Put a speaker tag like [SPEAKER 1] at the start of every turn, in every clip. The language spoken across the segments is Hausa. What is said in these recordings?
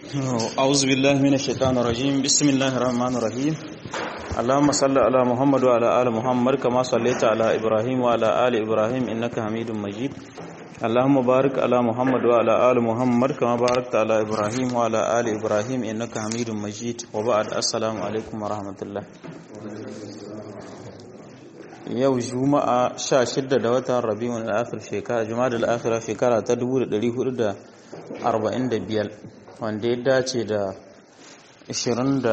[SPEAKER 1] أعوذ بالله من الشيطان الرجيم بسم الله الرحمن الرحيم اللهم صل على محمد وعلى آل محمد كما صليت على إبراهيم وعلى آل إبراهيم إنك حميد مجيد اللهم بارك على محمد وعلى آل محمد كما باركت على إبراهيم وعلى آل إبراهيم إنك حميد مجيد وبعد السلام عليكم ورحمة الله yau juma'a 16 da watan rabiul akhir shekara juma'a al-akhira shekara ta 1445 wanda ya dace da 29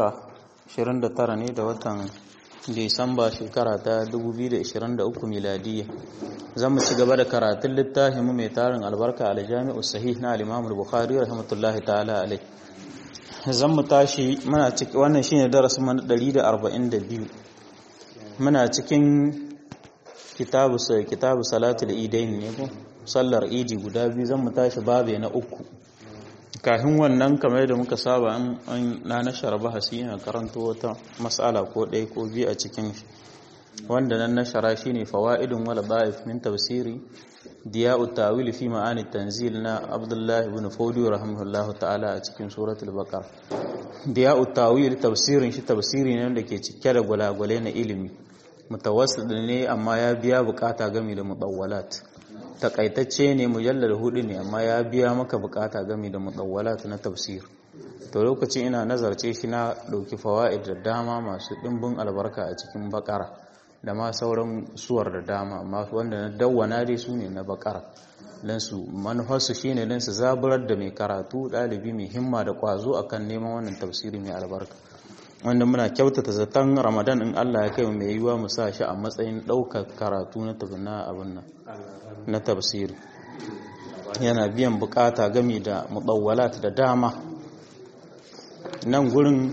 [SPEAKER 1] ne da watan disamba shekara ta 2023 miladiya zan mu ci gaba da karatun littafin mu mai tarin albarka al-jami'u sahih na al-imam al-bukhari rahmatullahi ta'ala alai zan mu tashi muna ciki wannan shine darasin mu 142 muna cikin kitabu kitabu salatul idain ne ko sallar idi guda biyu zan mu tashi babe na uku kafin wannan kamar da muka saba an na nashara bahasi yana karanto wata mas'ala ko ɗaya ko biyu a cikin shi wanda nan nashara shine fawaidun wala da'if min tafsiri diya'u tawil fi ma'ani tanzil na Abdullah ibn Fawdi rahimahullahu ta'ala a cikin suratul baqara diya'u tawil tafsirin shi tafsiri ne wanda ke cike da gwalagwale na ilimi mutawassil ne amma ya biya bukata game da mudawwalat takaitacce ne mujallar hudu ne amma ya biya maka bukata game da mudawwalat na tafsir to lokacin ina nazarce shi na dauki fawaid da dama masu dimbin albarka a cikin bakara da ma sauran suwar da dama amma wanda na dawwana dai su ne na bakara dan su manufarsu shine dan su zaburar da mai karatu dalibi mai himma da kwazo akan neman wannan tafsiri mai albarka wanda muna kyautata zaton ramadan in Allah ya kai mai yiwa mu sa shi a matsayin ɗaukar karatu na tabina abin nan na tafsiri yana biyan bukata gami da mudawwalat da dama nan gurin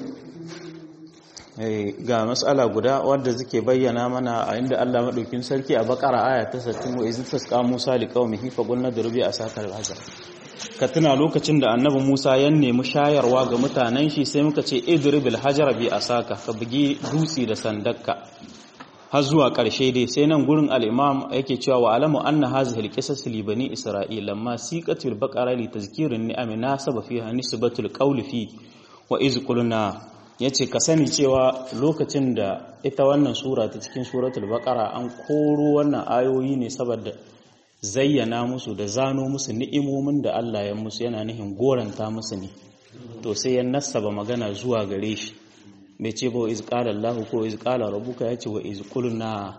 [SPEAKER 1] ga matsala guda wadda suke bayyana mana a inda Allah maɗaukin sarki a bakara aya ta 60 wa izin tasqa Musa liqaumihi fa qulna durbi asakal hajar ka tuna lokacin da annabi Musa ya nemi shayarwa ga mutanen shi sai muka ce idribil hajar bi asaka ka bugi dutsi da sandakka har zuwa ƙarshe dai sai nan gurin al-imam yake cewa wa alamu anna hazihi al-qisas li bani isra'ila lamma siqatul baqara li tazkirin ni'am nasaba fiha nisbatul qawli fi wa iz qulna yace ka sani cewa lokacin da ita wannan sura ta cikin suratul baqara an koro wannan ayoyi ne saboda zayyana musu da zano musu ni'imomin da Allah ya musu yana nihin goranta musu ne to sai ya nassaba magana zuwa gare shi bai ce ba wa iz qala Allah ko iz qala rabbuka yace wa iz qulna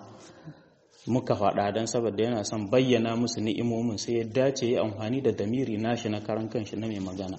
[SPEAKER 1] muka faɗa dan saboda yana son bayyana musu ni'imomin sai ya dace ya amfani da damiri nashi na karan kanshi na mai magana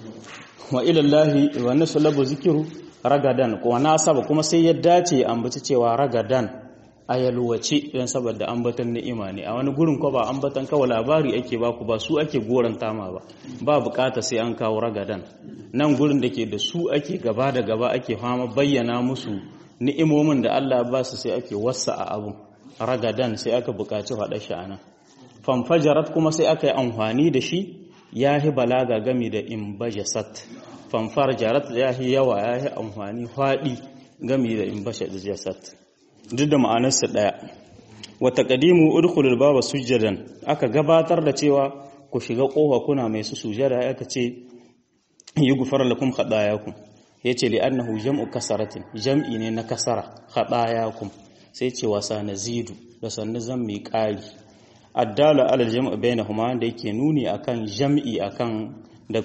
[SPEAKER 1] wa ila Allah wa nasabu zikru ragadan ko nasaba kuma sai ya dace ambaci cewa ragadan a yalwace don saboda ambatan ni'ima ne a wani gurin ko ba ambatan kawai labari ake baku ba su ake goranta ma ba ba bukata sai an kawo ragadan nan gurin da ke da su ake gaba da gaba ake fama bayyana musu ni'imomin da Allah ba su sai ake wasa a abu ragadan sai aka bukaci faɗa shi a nan famfajarat kuma sai aka yi amfani da shi ya yi balaga gami da imbajasat famfarjarat ya yi yawa ya yi amfani faɗi gami da imbajasat duk da ma'anarsa ɗaya wata ƙadimu udkhulul baba sujjadan aka gabatar da cewa ku shiga ƙofa kuna mai su sujada aka ce yi gufar lakum khadayakum yace li annahu jam'u kasaratin jam'i ne na kasara khadayakum sai ce wasa nazidu da sannu zan mai ƙari addala ala jam'u bainahuma da yake nuni akan jam'i akan da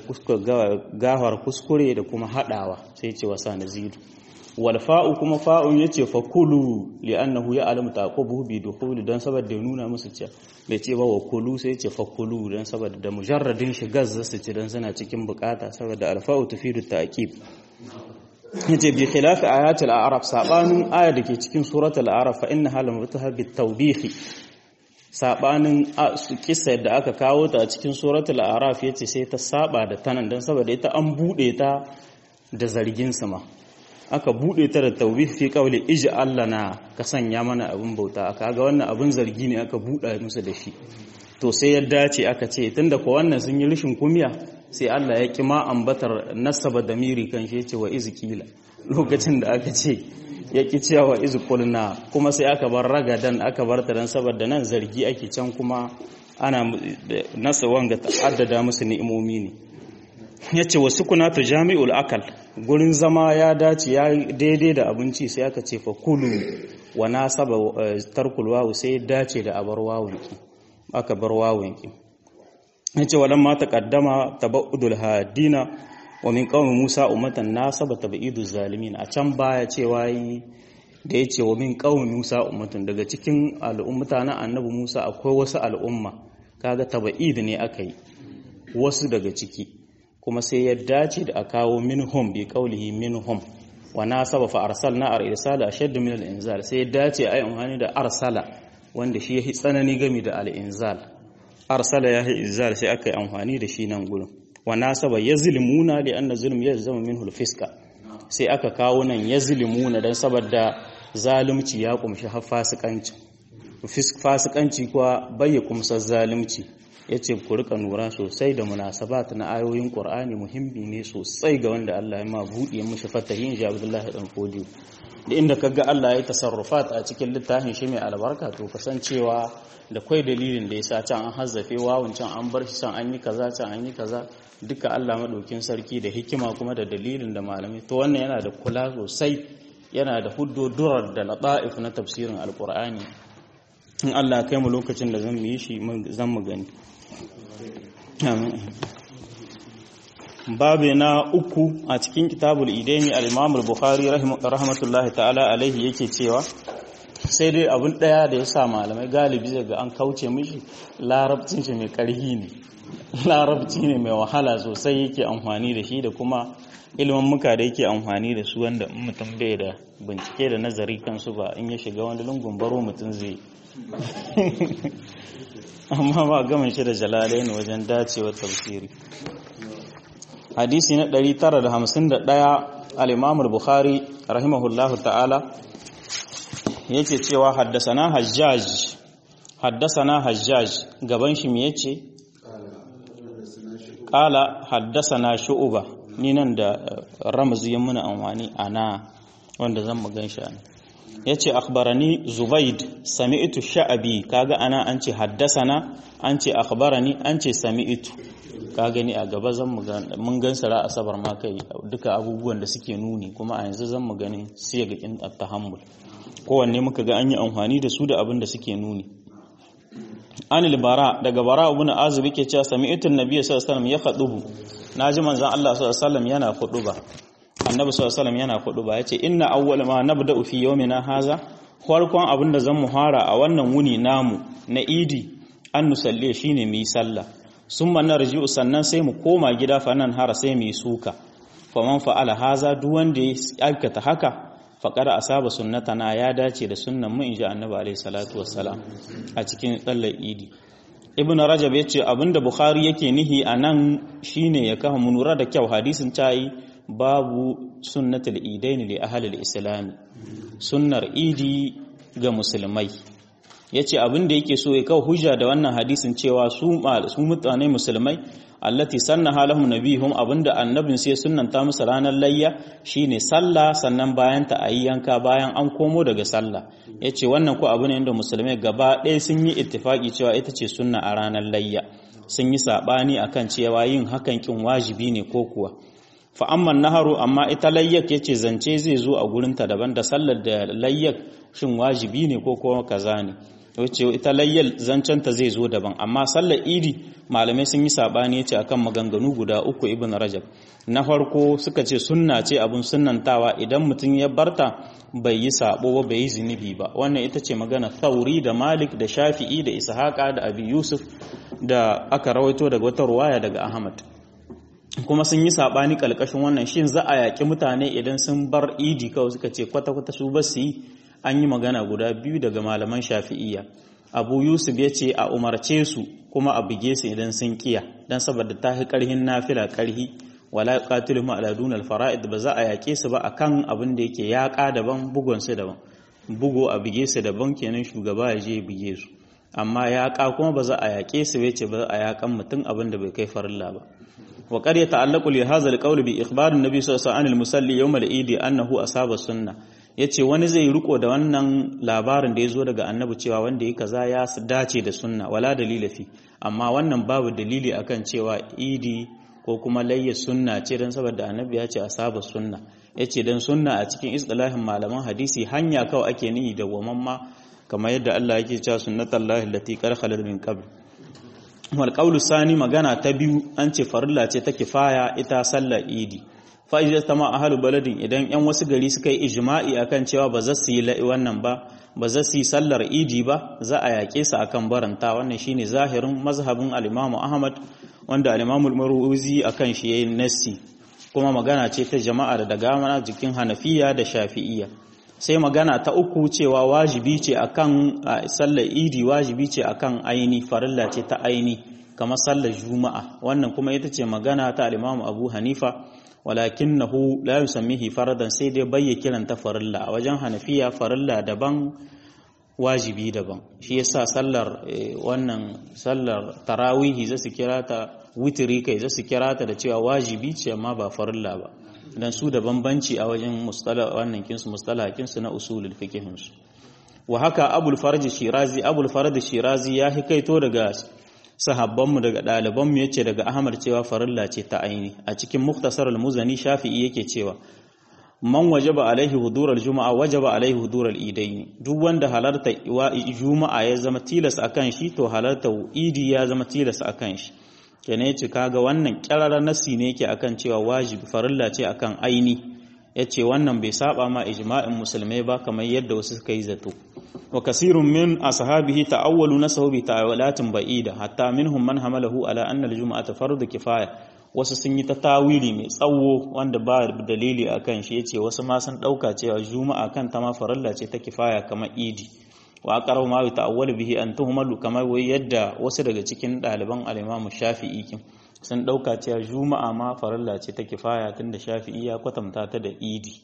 [SPEAKER 1] gawar kuskure da kuma hadawa sai ce wasa nazidu wal fa'u kuma fa'un yace fa kulu li'annahu ya'lamu taqubuhu bi dukhuli dan saboda ya nuna musu cewa bai ce ba wa kulu sai yace fa kulu dan saboda da mujarradin shigar zasu ci dan suna cikin bukata saboda al fa'u tufidu ta'qib yace bi khilaf ayatul a'raf sabanin aya dake cikin suratul a'raf fa innaha lamutaha bit tawbih sabanin kissa da aka kawo ta a cikin suratul a'raf yace sai ta saba da tanan dan saboda ita an bude ta da zargin sama aka bude ta da tawbih fi qawli ij'al lana ka sanya mana abin bauta aka ga wannan abin zargi ne aka buɗa musu da shi to sai ya dace aka ce tunda ko wannan sun yi rishin kumiya sai Allah ya kima ambatar nasaba damiri kan shi yace wa izkila lokacin da aka ce ya ki cewa wa izqulna kuma sai aka bar ragadan aka bar ta dan saboda nan zargi ake can kuma ana nasa wanga ta'addada musu ni'imomi ne yace wasu kuna ta jami'ul akal gurin zama ya dace ya daidai da abinci sai aka ce fa kulu wa nasaba tarkul wawu sai ya dace da abar wawun ki aka bar wawun ki yace walan ma taqaddama tabaudul hadina wa min qaumi musa ummatan nasaba tabiduz zalimin a can baya cewa yi da yace wa min qaumi musa ummatun daga cikin al'ummata na annabi musa akwai wasu al'umma kaga taba'id ne aka yi wasu daga ciki kuma sai ya dace da a kawo minhum bi qaulihi minhum wa nasaba fa arsalna ar irsala ashaddu min al inzal sai ya dace ayi amfani da arsala wanda shi yahi tsanani gami da al inzal arsala yahi inzal sai aka yi amfani da shi nan gurin wa nasaba yazlimuna li anna zulm yalzamu minhu al fiska sai aka kawo nan yazlimuna dan saboda zalunci ya kumshi har fasikanci fasikanci kuwa bai kumsar zalunci ya ce ku rika nura sosai da munasabat na ayoyin ƙur'ani muhimmi ne sosai ga wanda Allah ya ma buɗe mishi fatahin shi Abdullahi dan Fodiyo da inda kaga Allah ya tasarrufat a cikin littafin shi mai albarka to kasancewa da kwai dalilin da yasa can an hazzafe wawun can an bar shi can an yi kaza can an yi kaza duka Allah madaukin sarki da hikima kuma da dalilin da malamai to wannan yana da kula sosai yana da huddodurar da lata'if na tafsirin alqur'ani in Allah kai mu lokacin da zan yi shi zan mu gani babu na uku a cikin kitabul idaini al-imam al-bukhari rahmatullahi ta'ala alaihi yake cewa sai dai abun daya da ya sa malamai galibi daga an kauce mishi larabcin shi mai karhi ne larabci ne mai wahala sosai yake amfani da shi da kuma ilimin muka da yake amfani da su wanda mutum bai da bincike da nazari kansu ba in ya shiga wani lungun baro mutum zai amma ba gaman shi da jalalai ne wajen dacewar tafsiri hadisi na 951 al-imam al-bukhari rahimahullahu ta'ala yake cewa haddasana hajjaj haddasana hajjaj gaban shi me yace qala haddasana shu'ba ni nan da ramzi ya muna amfani ana wanda zan mu gan shi ana yace akhbarani zubaid sami'tu sha'abi kaga ana an ce haddasana an ce akhbarani an ce sami'tu ka gani a gaba zan mu mun gan sara asabar ma kai duka abubuwan da suke nuni kuma a yanzu zan mu ganin siyaga at-tahammul kowanne muka ga an yi amfani da su da abin da suke nuni anil bara daga bara ibn azib yake cewa sami'tu an-nabiy sallallahu alaihi wasallam ya khadubu naji manzon Allah sallallahu alaihi wasallam yana khuduba annabi sallallahu alaihi wasallam yana khuduba yace inna awwal ma nabda'u fi yawmina haza farkon abin da zan mu fara a wannan wuni namu na idi an nusalle shine mu yi sallah summa narji'u sannan sai mu koma gida fa nan hara sai mu yi suka faman fa'ala haza duk wanda ya aikata haka faƙar asaba sunnatana ya dace da sunnan mu inji annabi alaihi salatu wassalam a cikin tsallar idi ibn rajab ya ce abinda bukhari yake nihi a nan shine ya kafa munura da kyau hadisin tayi babu sunnatul idaini li ahlil islami sunnar idi ga musulmai yace abinda yake so ya kawo hujja da wannan hadisin cewa su mutane musulmai allati sannaha lahum nabihum abinda annabin sai sunnanta musu ranar layya shine sallah sannan bayan ta ayi yanka bayan an komo daga sallah yace wannan ko abu ne inda musulmai gaba ɗaya sun yi ittifaki cewa ita ce sunna a ranar layya sun yi sabani akan cewa yin hakan kin wajibi ne ko kuwa fa amma naharu amma ita layyak yace zance zai zo a gurin ta daban da sallar da layyak shin wajibi ne ko kuma kaza ne wace ita layyal zancenta zai zo daban amma sallar idi malamai sun yi sabani yace akan maganganu guda uku ibn rajab na farko suka ce sunna ce abun sunnantawa idan mutum ya barta bai yi sabo ba bai yi zunubi ba wannan ita ce magana thauri da malik da shafi'i da ishaqa da abi yusuf da aka rawaito daga wata ruwaya daga ahmad kuma sun yi sabani kalkashin wannan shin za a yaki mutane idan sun bar idi kawai suka ce kwata-kwata su ba su yi an yi magana guda biyu daga malaman shafi'iyya abu yusuf ya ce a umarce su kuma a buge su idan sun kiya don saboda ta fi karhin nafila karhi wala qatilu ma aladun alfara'id ba za a yake su ba akan abin da yake yaƙa daban bugun su daban bugo a buge su daban kenan shugaba ya je ya buge su amma yaƙa kuma ba za a yake su bai ce ba a yaƙan mutum abin da bai kai farilla ba wa qad yata'allaqu li hadha al bi ikhbar an-nabi sallallahu alaihi wasallam al-musalli yawm al-eid annahu asaba sunnah ya ce wani zai riko da wannan labarin da ya zo daga annabi cewa wanda ya kaza ya dace da sunna wala dalila fi amma wannan babu dalili akan cewa idi ko kuma layya sunna ce don saboda annabi ya ce a saba sunna ya ce don sunna a cikin istilahin malaman hadisi hanya kawai ake nihi da ma kamar yadda Allah yake cewa sunnatullahi allati qad khalat min qabl wal qawlu sani magana ta biyu an ce farilla ce ta kifaya ita sallar idi fa idza tama ahlu baladin idan yan wasu gari suka yi ijma'i akan cewa ba za su yi wannan ba ba za su yi sallar idi ba za a yaƙe su akan baranta wannan shine zahirin mazhabin al-Imam Ahmad wanda al-Imam al-Marwazi akan shi yayin nassi kuma magana ce ta jama'a da daga mana jikin Hanafiya da Shafi'iyya sai magana ta uku cewa wajibi ce akan sallar idi wajibi ce akan aini farilla ce ta aini kamar sallar juma'a wannan kuma ita ce magana ta al-Imam Abu Hanifa walakinahu la yusammihi faradan sai dai bayya kiranta farilla a wajen Hanafiya farilla daban wajibi daban shi yasa sallar wannan sallar tarawihi za su kira ta witiri kai za su kira ta da cewa wajibi ce amma ba farilla ba dan su da bambanci a wajen mustala wannan kinsu mustalahin su na usulul fiqhin su wa haka abul farj shirazi abul farj shirazi ya hikaito daga sahabban mu daga daliban mu yace daga ahmad cewa farilla ce ta aini a cikin muktasar al-muzani shafi'i yake cewa man wajaba alaihi hudurar juma'a wajaba alaihi hudurar idaini duk wanda halarta juma'a ya zama tilas akan shi to halarta idi ya zama tilas akan shi kenan yace kaga wannan kirarar nasi ne yake akan cewa wajibi farilla ce akan aini yace wannan bai saba ma ijma'in musulmai ba kamar yadda wasu suka yi zato wa kasirun min ashabihi ta'awwalu nasahu bi ta'awulatin ba'ida hatta minhum man hamalahu ala anna al-jum'ata fardu kifaya wasu sun yi ta tawili mai tsawo wanda ba dalili akan shi yace wasu ma sun dauka cewa juma'a kan ta ma farilla ce ta kifaya kamar idi wa aqrabu ma ta'awwalu bihi an tuhmalu kamar wai yadda wasu daga cikin ɗaliban al-Imam Shafi'i kin sun dauka cewa juma'a ma farilla ce ta kifaya tunda Shafi'i ya kwatanta ta da idi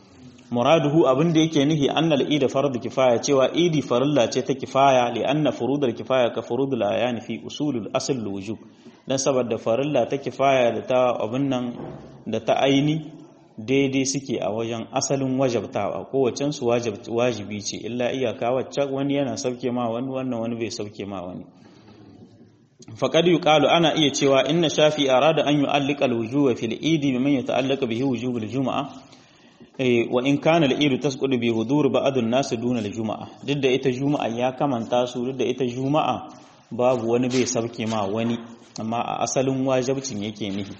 [SPEAKER 1] muraduhu abin da yake nihi annal idi fardu kifaya cewa idi farilla ce ta kifaya li anna furudul kifaya ka furudul ayan fi usulul asl wujub dan saboda farilla ta kifaya da ta abin nan da ta aini daidai suke a wajen asalin wajabtawa kowacen su wajibi ce illa iyaka wacce wani yana sauke ma wani wannan wani bai sauke ma wani faqad yuqalu ana iya cewa inna shafi arada an yu'allika al-wujuba fil idi biman yata'allaqu bihi wujubul jumu'ah wa in kana al-idu tasqudu bi hudur ba'd an-nas duna al-jumu'ah duk da ita juma'a ya kamanta su duk da ita juma'a babu wani bai sauke ma wani amma a asalin wajibcin yake nihi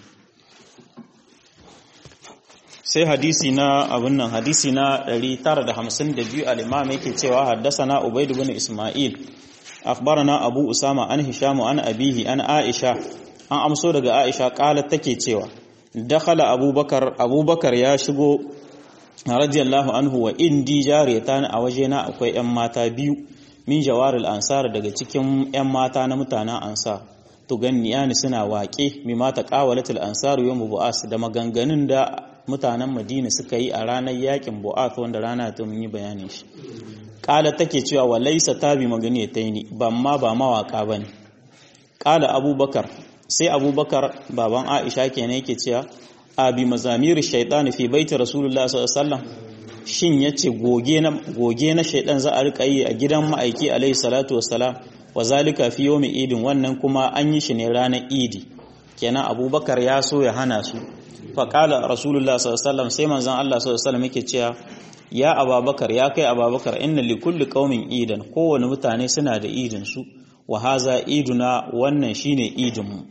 [SPEAKER 1] sai hadisi na abin nan hadisi na 952 al-imam yake cewa haddathana ubayd ibn isma'il akhbarana abu usama an hisham an abihi an aisha an amso daga aisha qalat take cewa dakhala abubakar abubakar ya shigo radiyallahu anhu wa indi jariyatan a wajena akwai yan mata biyu min jawaril ansar daga cikin yan mata na mutanen ansar to ganniyani suna waƙe mi mata qawalatul ansar yawm bu'as da maganganun da mutanen madina suka yi a ranar yakin bu'ath wanda rana ta mun yi bayanin shi kala take cewa wa laysa tabi magani taini ban ma ba mawaka bane kala abubakar sai abubakar baban aisha kenan yake cewa abi mazamir shaytan fi baiti rasulullah sallallahu alaihi wasallam shin yace goge na goge na shaytan za a rika yi a gidan ma'aiki alaihi salatu wassalam wa zalika fi yawmi idin wannan kuma an yi shi ne ranar idi kenan abubakar ya so ya hana su faƙala rasulullah sallallahu sai manzon Allah sallallahu yake cewa ya ababakar ya kai ababakar inna li kulli qaumin idan kowane mutane suna da idin su wa haza iduna wannan shine idin mu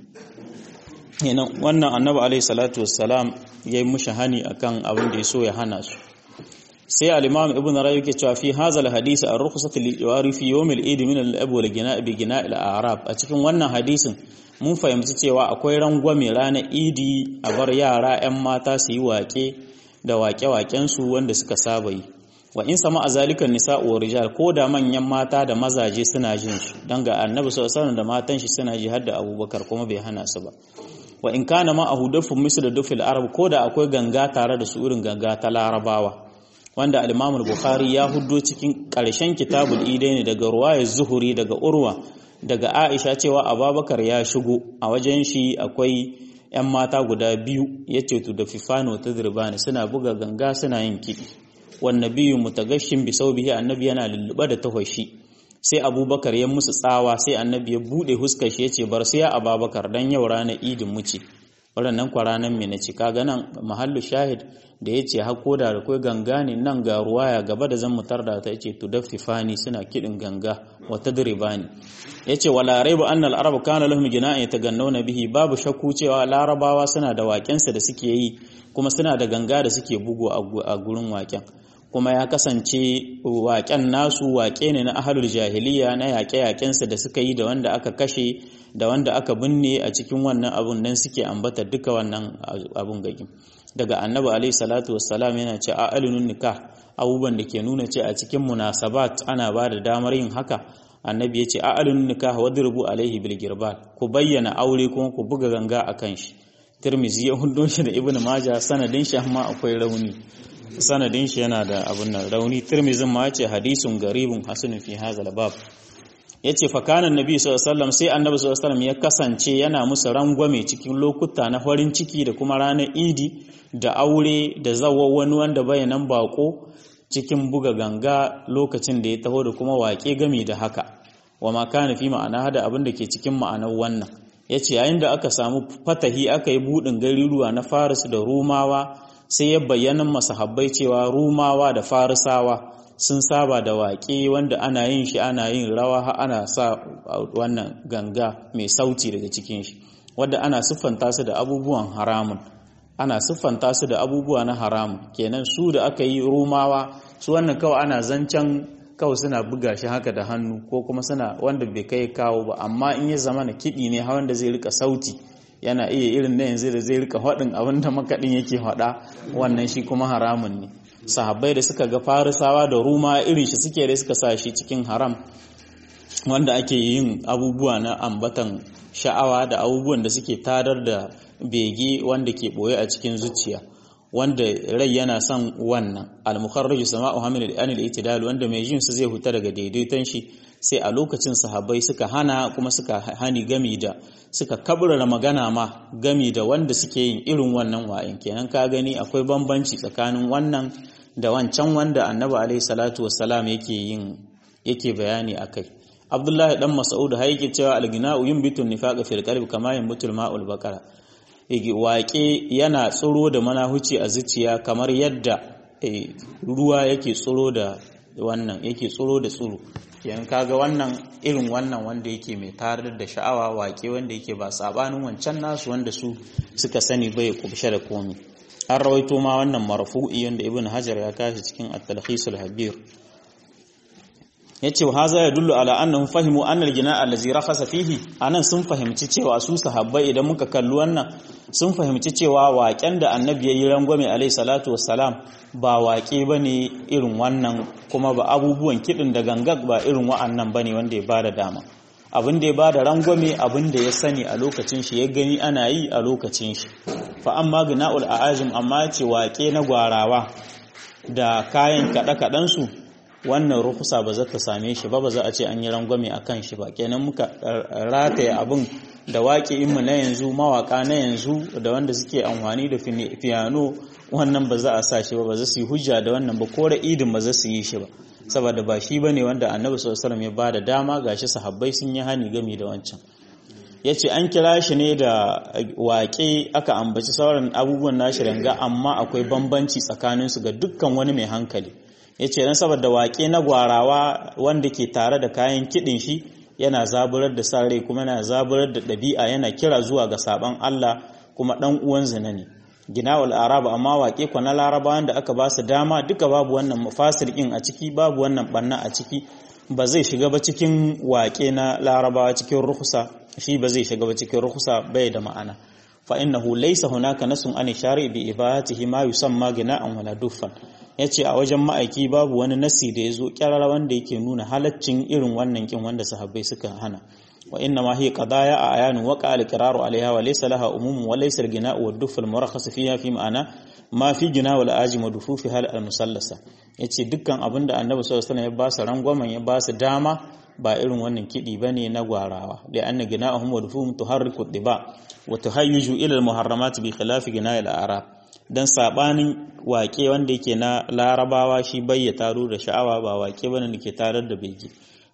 [SPEAKER 1] wannan annabi alaihi salatu wassalam yayi mushi hani akan abin da yaso ya hana su sai al-imam ibn rawi yake cewa fi hadha al-hadith ar-rukhsatu lil fi yawm al-eid min al-ab wal gina bi gina al-a'rab a cikin wannan hadisin mun fahimci cewa akwai rangwame ranar idi a bar yara 'yan mata su yi waƙe da waƙe-waƙensu wanda suka saba yi wa in sama a zalikan nisa wa rijal ko da manyan mata da mazaje suna jin su don ga annabi sallallahu da matan shi suna ji har da abubakar kuma bai hana su ba wa in kana ma ahu dafin misal da dufil arab ko da akwai ganga tare da su irin ganga ta larabawa wanda al-imam bukhari ya huddo cikin ƙarshen kitabul idaini daga ruwayar zuhuri daga urwa daga Aisha cewa Abubakar ya shigo a wajen shi akwai ‘yan mata guda biyu ya ce tu da fifano ta zirbani suna buga ganga suna yin kiɗi wanne biyu mutagashin bisau bihi annabi yana lulluɓa da tahoshi sai abubakar ya musu tsawa sai annabi ya buɗe huskar shi ya ce bar sai ababakar dan yau ranar idin muce waɗannan kwaranan mai na ci kaga nan mahallu shahid da ya ce hako da akwai ganga ne nan ga ruwaya gaba da zan mutar da ta ce tudaffifani suna kiɗin ganga wata diribani ya ce wa larai ba annal arab kana lahum gina'in yatagannawna bihi babu shakku cewa larabawa suna da waƙensa da suke yi kuma suna da ganga da suke bugu a gurin waƙen kuma ya kasance waƙen nasu waƙe ne na ahalul jahiliya na yaƙe-yaƙensa da suka yi da wanda aka kashe da wanda aka binne a cikin wannan abun nan suke ambata duka wannan abun gagin daga annabi alaihi salatu wassalam yana ce a alunun nikah abubuwan da ke nuna ce a cikin munasabat ana ba da damar yin haka annabi ya ce a alunun nikah wadribu alaihi bil girbal ku bayyana aure kuma ku buga ganga akan shi tirmizi ya hudo shi da ibnu majah sanadin shi amma akwai rauni sanadin shi yana da abun nan rauni tirmizin ma ce hadisun garibun hasanun fi hadha bab yace fa kana nabi sallallahu alaihi sai annabi sallallahu alaihi ya kasance yana musu rangwame cikin lokuta na farin ciki da kuma ranar idi da aure da zawo wani wanda bayanan bako cikin buga ganga lokacin da ya taho da kuma waƙe gami da haka wa ma kana fi ma'ana hada abin da ke cikin ma'anar wannan yace yayin da aka samu fatahi aka yi budin garuruwa na Faris da Rumawa sai ya bayyana masahabbai cewa Rumawa da Farisawa sun saba da waƙe wanda ana yin shi ana yin rawa ana sa wannan ganga mai sauti daga cikin shi wadda ana siffanta su da abubuwan haramun ana siffanta su da abubuwa na haramun kenan su da aka yi rumawa su wannan kawai ana zancen kawai suna buga shi haka da hannu ko kuma suna wanda bai kai kawo ba amma in ya zama na kiɗi ne hawan da zai rika sauti yana iya irin na yanzu da zai rika haɗin abin da makaɗin yake haɗa wannan shi kuma haramun ne sahabbai da suka ga farisawa da ruma irin shi suke da suka sa shi cikin haram wanda ake yin abubuwa na ambatan sha'awa da abubuwan da suke tadar da bege wanda ke boye a cikin zuciya wanda rai yana son wannan al-mukharraju sama'u hamil al al-itidal wanda mai jin su zai huta daga daidaiton shi sai a lokacin sahabbai suka hana kuma suka hani gami da suka kabrara magana ma gami da wanda suke yin irin wannan wa'in kenan ka gani akwai bambanci tsakanin wannan da wancan wanda annabi alaihi salatu wassalam yake yin yake bayani akai abdullahi dan mas'ud har yake cewa al-gina'u yunbitu nifaqa fil qalbi kama yunbitu al-ma'ul baqara waƙe yana tsoro da manahuci a zuciya kamar yadda ruwa yake tsoro da wannan yake tsoro da tsoro yan kaga wannan irin wannan wanda yake mai tarar da sha'awa waƙe wanda yake ba sabanin wancan nasu wanda su suka sani bai kubshe da komi an rawaito ma wannan marfu'i wanda ibn hajar ya kashi cikin at-talkhisul habir yace wa haza ya dullu ala annahum fahimu anna al-jina' allazi rakhasa fihi anan sun fahimci cewa su sahabbai idan muka kalli wannan sun fahimci cewa waƙen da annabi yayi rangwame alaihi salatu wassalam ba waƙe bane irin wannan kuma ba abubuwan kidin da gangak ba irin wa'annan bane wanda ya bada dama abin da ya bada rangwame abin da ya sani a lokacin shi ya gani ana yi a lokacin shi fa amma gina'ul a'azim amma ce waƙe na gwarawa da kayan kaɗe su wannan rukusa ba za ta same shi ba ba za a ce an yi rangwame a kan shi ba kenan muka rataye abin da waƙi'inmu na yanzu mawaƙa na yanzu da wanda suke amfani da fiyano wannan ba za a sa shi ba ba za su yi hujja da wannan ba ko idin ba za su yi shi ba saboda ba shi ba ne wanda annabi sallallahu ya ba da dama gashi sahabbai sun yi hani gami da wancan ya ce an kira shi ne da waƙe aka ambaci sauran abubuwan nashi ranga amma akwai bambanci tsakaninsu ga dukkan wani mai hankali ya ce don saboda waƙe na gwarawa wanda ke tare da kayan kiɗin shi yana zaburar da sa rai kuma yana zaburar da ɗabi'a yana kira zuwa ga saɓon Allah kuma ɗan uwan zina ne ginawul araba amma waƙe kwa na larabawan da aka ba su dama duka babu wannan mafasir ɗin a ciki babu wannan ɓanna a ciki ba zai shiga ba cikin waƙe na larabawa cikin rukusa shi ba zai shiga ba cikin rukusa bai da ma'ana fa innahu laysa hunaka nasun an shari bi ibadatihi ma yusamma gina'an wala duffan yace a wajen ma'aiki babu wani nasi da yazo kyarara wanda yake nuna halaccin irin wannan kin wanda sahabbai suka hana wa inna ma hiya qadaya a ayanu wa qala iqraru alaiha wa laysa laha umumun wa laysa al-gina'u wa duff al-murakhas fiha fi ma'ana ma fi gina wal ajim wa dufufi hal al-musallasa yace dukkan abinda annabi sallallahu alaihi wasallam ya ba su rangwamen ya ba su dama ba irin wannan kiɗi ba ne na gwarawa da anna gina'ahum wa dufuhum tuharriku diba wa tuhayyiju ila al-muharramat bi khilafi gina'il arab dan sabanin waƙe wanda yake na larabawa shi bai ya taro da sha'awa ba waƙe bane da ke tarar da bege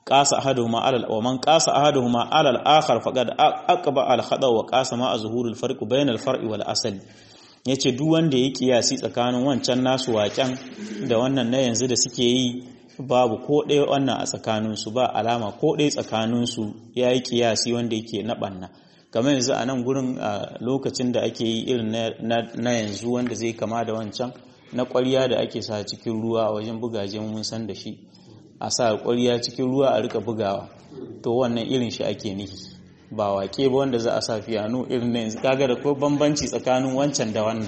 [SPEAKER 1] qasa ahaduhuma ala wa man qasa ahaduhuma ala al-akhar faqad aqba al-khada wa qasa ma azhurul farq bayna al-far'i wal asali yace duk wanda ya kiyasi tsakanin wancan nasu waken da wannan na yanzu da suke yi babu ko ɗaya wannan a tsakaninsu ba alama ko ɗaya tsakaninsu ya yi kiyasi wanda yake na ɓanna kamar yanzu a nan gurin a lokacin da ake yi irin na yanzu wanda zai kama da wancan na ƙwarya da ake sa cikin ruwa a wajen bugaje mun san da shi a sa ƙwarya cikin ruwa a rika bugawa to wannan irin shi ake nihi ba wake ba wanda za a sa fiyano irin na yanzu kaga da ko bambanci tsakanin wancan da wannan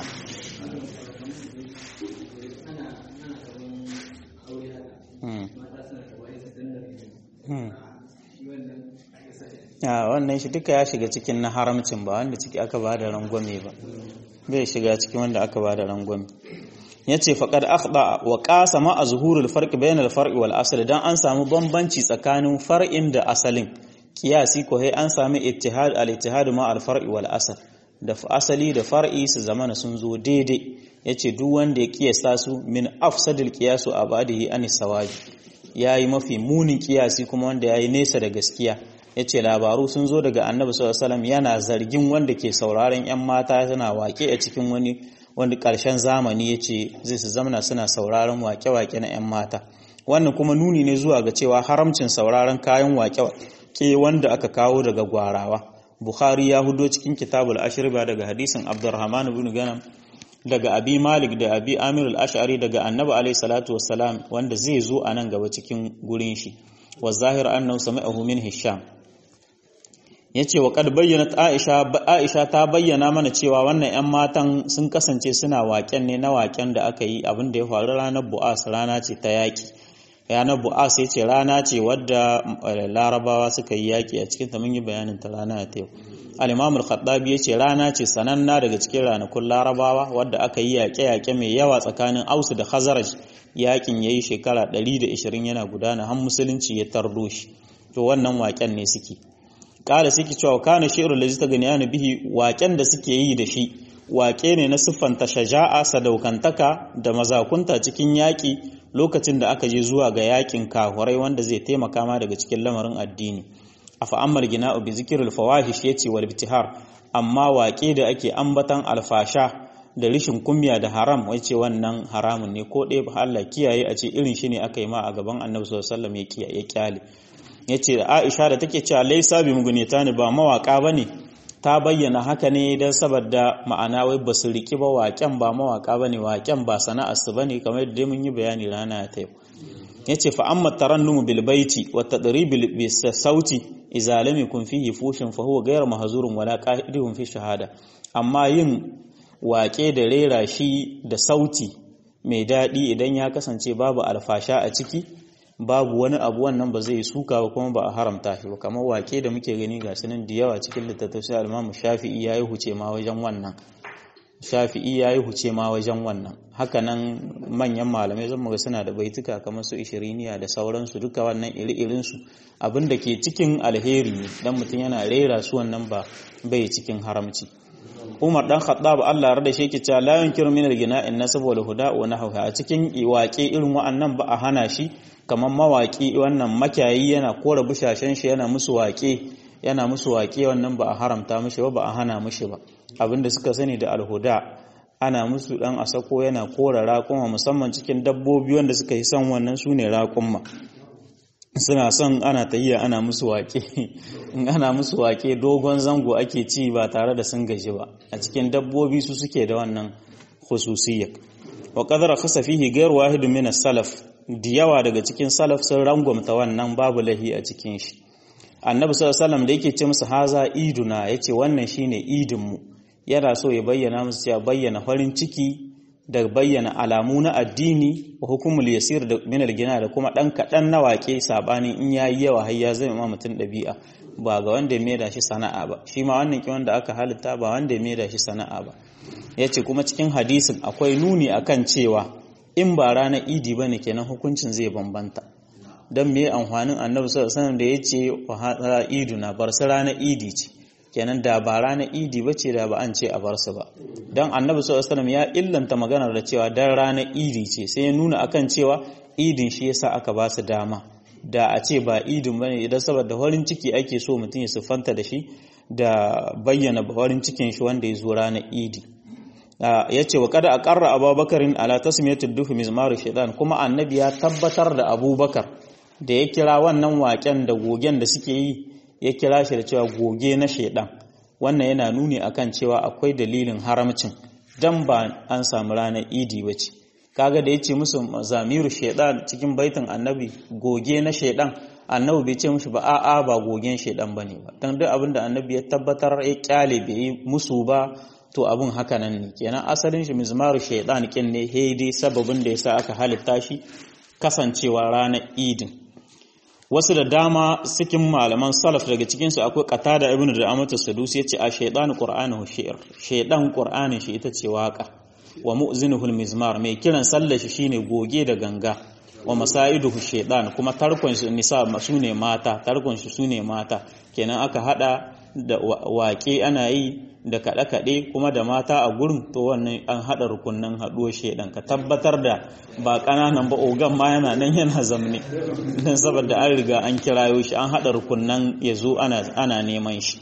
[SPEAKER 1] a wannan shi duka ya shiga cikin na haramcin ba wanda ciki aka ba da rangwame ba bai shiga cikin wanda aka ba da rangwame ya ce faƙad akhda wa ƙasa ma a zuhurul farƙi bayan alfarƙi wal asali don an samu bambanci tsakanin far'in da asalin kiyasi ko hai an sami ittihad al ittihad ma al far'i wal asal da asali da far'i su zamana sun zo daidai yace duk wanda ya kiyasta su min afsadil qiyasu abadihi anis sawabi yayi mafi munin kiyasi kuma wanda yayi nesa da gaskiya yace labaru sun zo daga annabi sallallahu alaihi wasallam yana zargin wanda ke sauraron yan mata suna wake a cikin wani wani karshen zamani yace zai su zamana suna sauraron wake-wake na yan mata wannan kuma nuni ne zuwa ga cewa haramcin sauraron kayan wake-wake wanda aka kawo daga gwarawa bukhari ya hudo cikin kitabul ashriba daga hadisin abdurrahman ibn ganam daga abi malik da abi amir al-ash'ari daga annabi alayhi salatu wassalam wanda zai zo a nan gaba cikin gurin shi wa zahir annahu sami'ahu min hisham yace wa qad bayyana aisha aisha ta bayyana mana cewa wannan ƴan matan sun kasance suna waken ne na waken da aka yi abin da ya faru ranar bu'as rana ce ta yaki ranar bu'as ya ce rana ce wadda larabawa suka yi yaki a cikin ta mun yi bayanin ta rana ta yau al-imam al-khattabi ya ce rana ce sananna daga cikin ranakun larabawa wadda aka yi yaƙe-yaƙe mai yawa tsakanin ausu da khazaraj yakin yayi shekara 120 yana gudana har musulunci ya tardo shi to wannan waken ne suke kala suke cewa kana shi'rul ladzi taganiyana bihi waken da suke yi da shi wake ne na siffanta shaja'a sadaukantaka da mazakunta cikin yaƙi lokacin da aka je zuwa ga yaƙin kahurai wanda zai taimaka ma daga cikin lamarin addini afa ammal gina'u bi zikril fawahish yace wal ibtihar amma waƙe da ake ambatan alfasha da rishin kumya da haram wace wannan haramun ne ko ɗaya ba Allah kiyaye a ce irin shi ne aka yi ma a gaban Annabi sallallahu alaihi wasallam ya kyale yace Aisha da take cewa laisa bi mugunita ne ba mawaka bane ta bayyana haka ne don saboda ma'ana wai ba su riki ba waƙen ba mawaka bane waƙen ba sana'ar su bane kamar yadda mun yi bayani rana ta yau yace fa amma tarannumu bil baiti wa tadrib bil sauti idza lam yakun fihi fushin fa huwa ghayr mahzurun wala qa'idun fi shahada amma yin waƙe da rera shi da sauti mai daɗi idan ya kasance babu alfasha a ciki babu wani abu wannan ba zai suka ba kuma ba a haramta shi ba kamar wake da muke gani ga sunan da yawa cikin littattafai al-Imam Shafi'i yayi huce ma wajen wannan Shafi'i yayi huce ma wajen wannan haka nan manyan malamai zan muga suna da baituka kamar su ishiriniya da sauransu duka wannan iri-irin su abinda ke cikin alheri ne dan mutum yana rera su wannan ba bai cikin haramci Umar dan Khattab Allah rada shi yake cewa la yunkiru min al-gina'in nasab wal huda wa nahwa a cikin waƙe irin wa'annan ba a hana shi kamar mawaƙi wannan makiyayi yana kora bushashen shi yana musu waƙe yana musu waƙe wannan ba a haramta mishi ba ba a hana mishi ba abinda suka sani da alhuda ana musu dan asako yana kora raƙuma musamman cikin dabbobi wanda suka yi son wannan su ne raƙuma suna son ana tahiya ana musu waƙe in ana musu waƙe dogon zango ake ci ba tare da sun gaji ba a cikin dabbobi su suke da wannan khususiyya wa qadara khasa fihi ghayr wahid min as-salaf da yawa daga cikin salaf sun rangwamta wannan babu lahi a cikin shi annabi sallallahu alaihi wasallam da yake ce musu haza iduna yace wannan shine idin mu yana so ya bayyana musu cewa bayyana farin ciki da bayyana alamu na addini wa hukumul yasir da min gina da kuma dan kadan na wake sabanin in yayi yawa har ya zama ma mutun dabi'a ba ga wanda ya maida shi sana'a ba shi ma wannan ki wanda aka halitta ba wanda ya maida shi sana'a ba yace kuma cikin hadisin akwai nuni akan cewa in ba ranar idi ba ne kenan hukuncin zai bambanta don me amfanin annabi sallallahu alaihi da ya ce wa iduna bar su ranar idi ce kenan da ba ranar idi ba ce da ba an ce a bar su ba don annabi sallallahu alaihi ya illanta maganar da cewa dan ranar idi ce sai ya nuna akan cewa idin shi yasa aka ba su dama da a ce ba idin bane idan saboda farin ciki ake so mutum ya siffanta da shi da bayyana farin cikin shi wanda ya zo ranar idi ya ce wa kada a ƙarra abubakarin ala tasmiyatul duhu mizmaru shaidan kuma annabi ya tabbatar da abubakar da ya kira wannan waken da gogen da suke yi ya kira shi da cewa goge na shaidan wannan yana nuni akan cewa akwai dalilin haramcin dan ba an samu ranar idi ba ce kaga da ya ce musu zamiru shaidan cikin baitin annabi goge na shaidan annabi bai ce mushi ba a'a ba gogen shaidan bane ba dan duk abin da annabi ya tabbatar ya kyale bai yi musu ba to abin haka nan ne kenan asalin shi mizmaru shaidan kin ne hedi sababin da yasa aka halitta shi kasancewa ranar idin wasu da dama cikin malaman salaf daga cikin su akwai qatada ibnu da amatu sadusi yace a shaytan qur'anuhu shi'r shaydan qur'anin shi ita ce waka wa mu'zinuhu mizmar mai kiran sallar shi shine goge da ganga wa masaiduhu shaytan kuma tarkon shi nisa sune mata tarkon shi sune mata kenan aka hada da waƙe ana yi da kaɗe-kaɗe kuma da mata a gurin to wannan an haɗa rukunan haɗuwar shaidan ka tabbatar da ba ƙananan ba ogan ma yana nan yana zamne don saboda an riga an kirayo shi an haɗa rukunan ya zo ana neman shi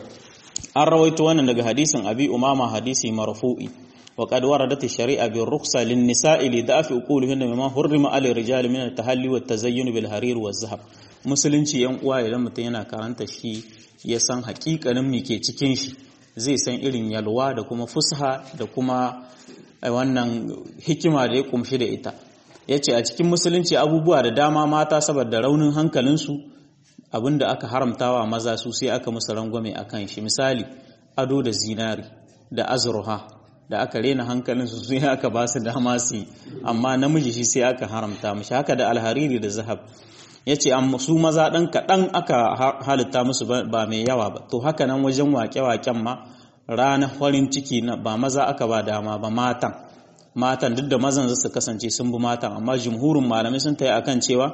[SPEAKER 1] an rawaito wannan daga hadisin abi umama hadisi marfu'i wa qad waradat ash-shari'a bi rukhsa lin-nisa'i li da'fi uqulihinna mimma hurrima 'ala ar-rijali min at-tahalli wat-tazayyun bil harir waz-zahab musulunci yan uwa idan mutum yana karanta shi ya san hakikanin me ke cikin shi zai san irin yalwa da kuma fusha da kuma wannan hikima da ya kumshi da ita ya ce a cikin musulunci abubuwa da dama mata saboda raunin hankalinsu abinda aka haramtawa maza su sai aka musu rangwame a kan shi misali ado da zinari da azurha da aka rena hankalinsu su aka ba su dama su amma namiji shi sai aka haramta mashi haka da alhariri da zahab ya ce su maza ɗan kaɗan aka halitta musu ba mai yawa ba to haka nan wajen wake-waken ma ranar farin ciki na ba maza aka ba dama ba matan matan duk da mazan su kasance sun bi matan amma jumhurin malamai sun tayi akan cewa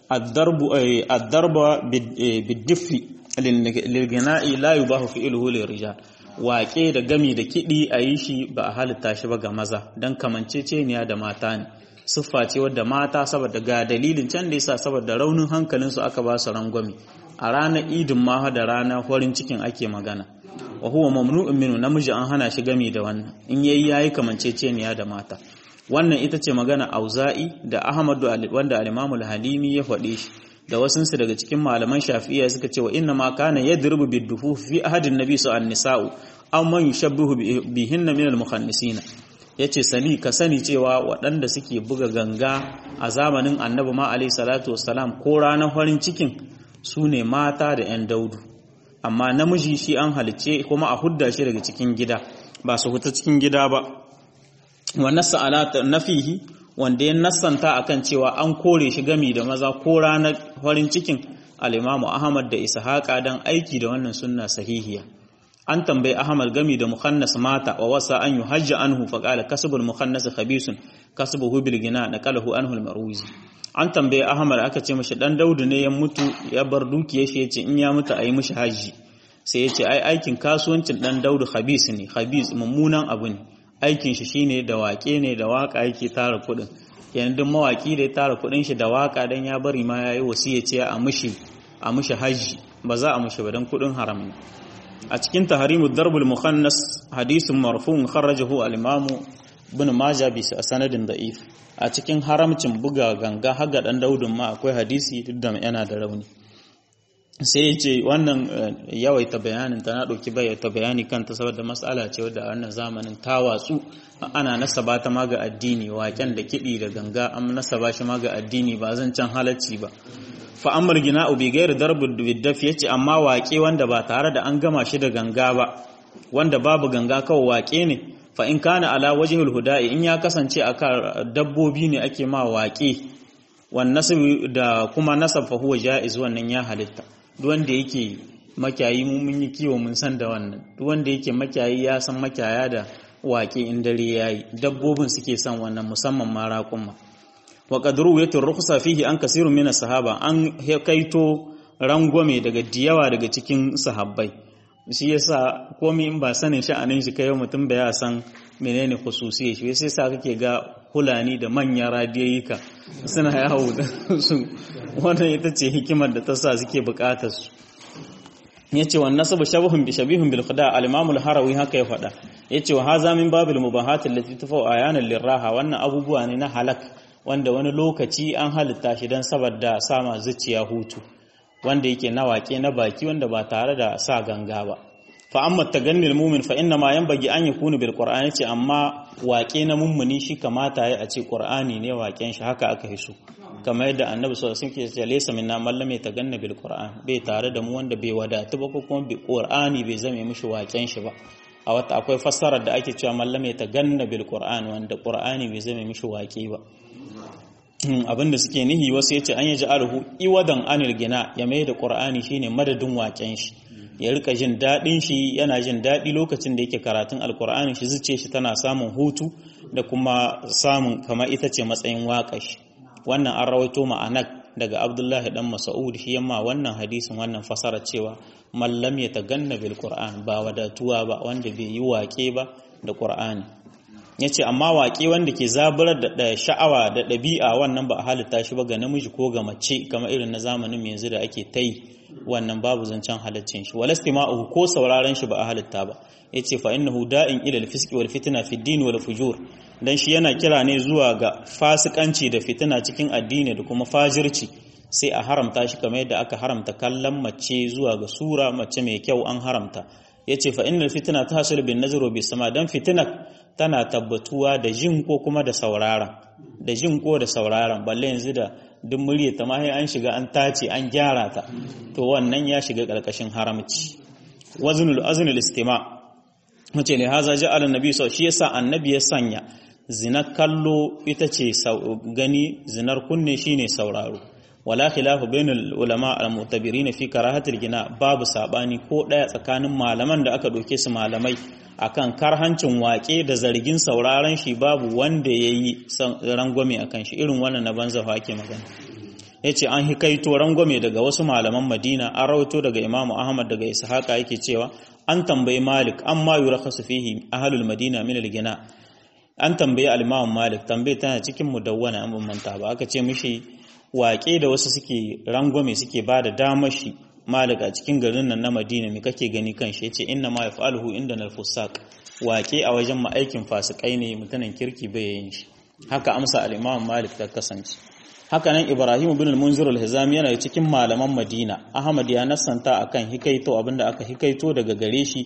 [SPEAKER 1] addarba bidiffi lilgina'i la yubahu fi ilhu lirijal waƙe da gami da kiɗi a yi shi ba a halitta shi ba ga maza don kamanceceniya da mata ne siffa ce wadda mata saboda ga dalilin can da yasa saboda raunin hankalinsu aka ba su rangwame a ranar idin ma da ranar farin cikin ake magana wa huwa mamnu'un minhu namiji an hana shi gami da wannan in yayi yayi kamanceceniya da mata wannan ita ce magana auza'i da ahmadu wanda al-imamu al-halimi ya faɗe shi da wasunsu daga cikin malaman shafi'iyya suka ce wa inna ma kana yadrubu bid-dufu fi ahadin nabi su an-nisa'u aw man yushabbihu bihinna min al-mukhannisina ya ce sani ka sani cewa waɗanda suke buga ganga a zamanin annabi ma alaihi salatu wassalam ko ranar farin cikin su ne mata da 'yan daudu amma namiji shi an halicce kuma a hudda shi daga cikin gida ba su huta cikin gida ba wa nassa ala nafihi wanda ya nassanta akan cewa an kore shi gami da maza ko ranar farin cikin al-imamu ahmad da ishaqa dan aiki da wannan sunna sahihiya an tambayi Ahmad gami da mukhannas mata wa wasa an yuhajja anhu fa qala kasbul mukhannas khabisun kasbuhu bil gina naqalahu anhu al marwizi an tambayi Ahmad aka ce mishi dan Daudu ne ya mutu ya bar dukiyar shi yace in ya mutu ayi mishi haji sai yace ai aikin kasuwancin dan Daudu khabis ne khabis mummunan abu ne aikin shi shine da wake ne da waka yake tara kudin yanzu duk mawaki da ya tara kudin shi da waka dan ya bari ma yayi wasiya ce a mishi a mishi haji ba za a mishi ba dan kudin haram ne a cikin taharimu darbul mukhannas hadisin marfu'un kharrajahu al-imam ibn majah bi sanadin da'if a cikin haramcin buga ganga haga dan daudun ma akwai hadisi duk da yana da rauni sai ya ce wannan yawaita bayanin ta na ɗauki bayyata bayani kanta saboda matsala ce wadda wannan zamanin ta watsu ana nasaba ta ma ga addini waken da kiɗi da ganga an nasaba shi ma ga addini ba zan can halacci ba fa'amar gina ubi gairu darbin biddaf ya ce amma waƙe wanda ba tare da an gama shi da ganga ba wanda babu ganga kawai waƙe ne fa in kana ala wajhul huda'i in ya kasance a dabbobi ne ake ma waƙe wan da kuma nasab fa huwa jaiz wannan ya halitta duk wanda yake makiyayi mun yi kiwo mun san da wannan duk wanda yake makiyayi ya san makiyaya da waƙe in dare yayi dabbobin suke son wannan musamman ma raƙumma wa qadru yatu rukhsa fihi an kasirun min sahaba an kaito rangwame daga diyawa daga cikin sahabbai shi yasa komai in ba sanin sha'anin shi kai mutum ba ya san menene khususiyar shi sai sa kake ga hulani da manyan radiyoyika suna yawo da su wannan ita ce hikimar da ta sa suke bukatar su yace wa nasabu shabahun bi shabihun bil khuda al imam al harawi haka ya faɗa yace wa haza min babil mubahat allati tafau ayanan liraha wannan abubuwa ne na halak wanda wani lokaci an halitta shi dan saboda sama zuciya hutu wanda yake na wake na baki wanda ba tare da sa ganga ba fa amma tagannil mu'min fa inna ma yanbaghi an yakunu bil qur'ani ce amma wake na mummuni shi kamata ya a ce qur'ani ne waken shi haka aka hiso kamar yadda annabi sallallahu alaihi wasallam ke laysa minna man lam yataganna bil qur'an bai tare da mu wanda bai wadatu ba ko kuma bi qur'ani bai zame mishi waken shi ba a wata akwai fassarar da ake cewa man lam yataganna bil qur'an wanda qur'ani bai zame mishi wake ba abinda suke nihi wasu yace an yaji alhu iwadan anil gina ya mai da qur'ani shine madadin waken shi ya rika jin dadin shi yana jin dadi lokacin da yake karatun alqur'ani shi zuciye shi tana samun hutu da kuma samun kamar ita ce matsayin waƙa shi wannan an rawaito ma'anak daga abdullahi dan mas'ud shi yamma wannan hadisin wannan fasara cewa mallam ya taganna bil qur'an ba wadatuwa ba wanda bai yi waƙe ba da qur'ani yace amma waƙe wanda ke zaburar da sha'awa da ɗabi'a wannan ba a halitta shi ba ga namiji ko ga mace kamar irin na zamanin yanzu da ake ta yi wannan babu zancen halaccin shi walastima'uhu ko sauraron shi ba a halitta ba yace fa innahu da'in ila al-fisqi wal fitna fi ad-din wal fujur dan shi yana kira ne zuwa ga fasikanci da fitina cikin addini da kuma fajirci sai a haramta shi kamar yadda aka haramta kallon mace zuwa ga sura mace mai kyau an haramta yace fa innal fitna tahsul bin nazar bi sama dan fitina tana tabbatuwa da jin ko kuma da sauraron da jin ko da sauraron balle yanzu da duk murya ta ma an shiga an tace an gyara ta to wannan ya shiga karkashin haramci waznul aznul istima mace ne haza ja'ala annabi sau shi yasa annabi ya sanya zinar kallo ita ce gani zinar kunne shine sauraro wala khilafu bainal ulama al-mu'tabirin fi karahatil gina babu sabani ko daya tsakanin malaman da aka doke su malamai akan karhancin wake da zargin sauraron shi babu wanda yayi rangwame akan shi irin wannan na banza fa ake magana yace an hikaito rangwame daga wasu malaman Madina an rawaito daga Imam Ahmad daga Ishaqa yake cewa an tambayi Malik amma yurakhasu fihi ahlul Madina min al-gina an tambayi al-Imam Malik tambaye tana cikin mudawwana an manta ba aka ce mishi waƙe da wasu suke rangwame suke ba da damar shi Malik a cikin garin nan na Madina me kake gani kan shi yace inna ma yaf'aluhu inda al-fusaq waƙe a wajen ma'aikin fasikai ne mutanen kirki bai yin shi haka amsa al-Imam Malik ta kasance haka nan Ibrahim ibn al-Munzir al-Hizami yana cikin malaman Madina Ahmad ya nassanta akan hikaito abinda aka hikaito daga gare shi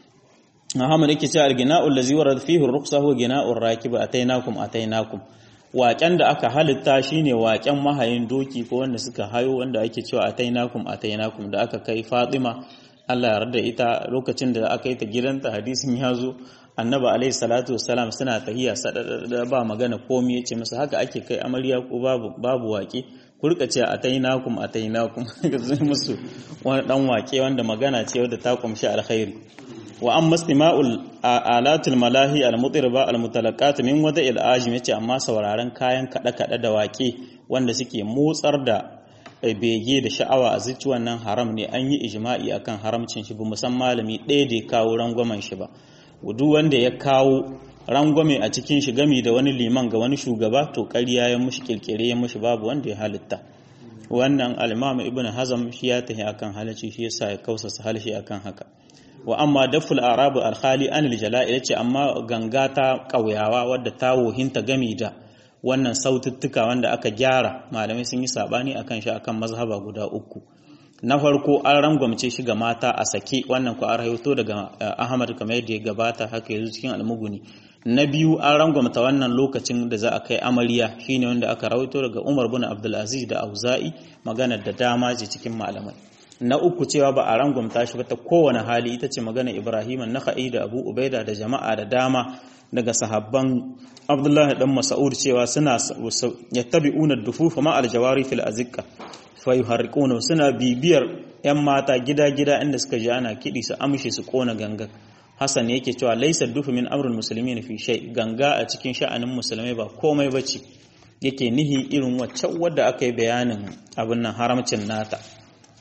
[SPEAKER 1] Ahmad yake cewa al-gina'u allazi warad fihi ar-ruqsa huwa gina'ur rakib atainakum atainakum waƙen da aka halitta shine waƙen mahayin doki ko wanda suka hayo wanda ake cewa atainakum atainakum da aka kai Fatima Allah ya yarda ita lokacin da aka yi ta gidanta hadisin ya zo annabi alaihi salatu wassalam suna tahiya sadada ba magana komai yace masa haka ake kai amarya ko babu babu waƙe ku rika cewa atainakum atainakum zai musu wani dan waƙe wanda magana ce wadda ta kumshi alkhairi wa amma istima'ul alatul malahi almutirba almutalaqat min wada'il ajim yace amma sauraron kayan kada kada da waƙe wanda suke motsar da bege da sha'awa a zuci wannan haram ne an yi ijma'i akan haramcin shi ba musan malami ɗaya da ya kawo rangwamen shi ba duk wanda ya kawo rangwame a cikin shi gami da wani liman ga wani shugaba to ƙarya ya mushi kirkire ya mushi babu wanda ya halitta wannan al-imam ibn hazm shi ya tahi akan halacci shi yasa ya kausasa halshi akan haka wa amma daful arabu al-khali anil jala'il ce amma ganga ta ƙauyawa wadda ta wohinta gami da wannan saututtuka wanda aka gyara malamai sun yi sabani akan shi akan mazhaba guda uku na farko an rangwamce shi ga mata a sake wannan ku an rahoto daga Ahmad kamar yadda ya gabata haka yanzu cikin almuguni na biyu an rangwamta wannan lokacin da za a kai amarya shine wanda aka rahoto daga Umar bin Abdul Aziz da Auza'i maganar da dama ce cikin malamai na uku cewa ba a rangwamta shi ba ta kowane hali ita ce magana Ibrahim Nakhai da Abu Ubaida da jama'a da dama daga sahabban Abdullah dan Mas'ud cewa suna yattabi'una dufufa ma aljawari fil azikka fa yuharriquna suna bibiyar yan mata gida-gida inda suka ji ana kidi su amshe su kona ganga Hassan yake cewa laysa dufu min amrul muslimin fi shay ganga a cikin sha'anin musulmai ba komai bace yake nihi irin wacce wadda aka yi bayanin abin nan haramcin nata